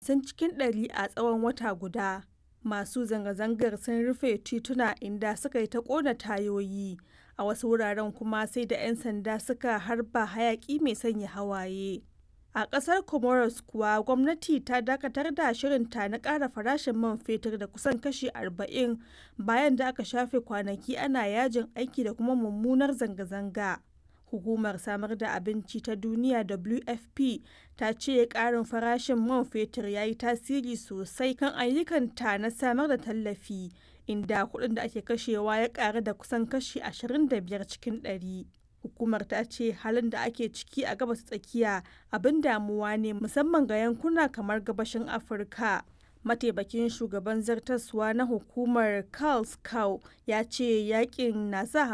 hamsin cikin ɗari a tsawon wata guda. Masu zanga-zangar sun rufe tituna inda suka yi ta ƙona tayoyi, a wasu wuraren kuma sai da 'yan sanda suka harba hayaƙi mai sanya hawaye. A ƙasar Comoros kuwa gwamnati ta dakatar da shirinta na ƙara farashin man fetur da kusan kashi 40 bayan da aka shafe kwanaki ana yajin aiki da kuma mummunar zanga-zanga. Hukumar Samar da Abinci ta Duniya WFP ta ce ƙarin farashin man fetur ya yi tasiri sosai kan ayyukanta na samar da tallafi, inda kuɗin da ake kashewa ya ƙaru da kusan kashi 25 cikin ɗari. Hukumar ta ce halin da ake ciki a Gabas ta Tsakiya abin damuwa ne musamman ga yankuna kamar gabashin Afirka. Mataimakin shugaban zartaswa na hukumar Karl Schau ya ce yakin na sa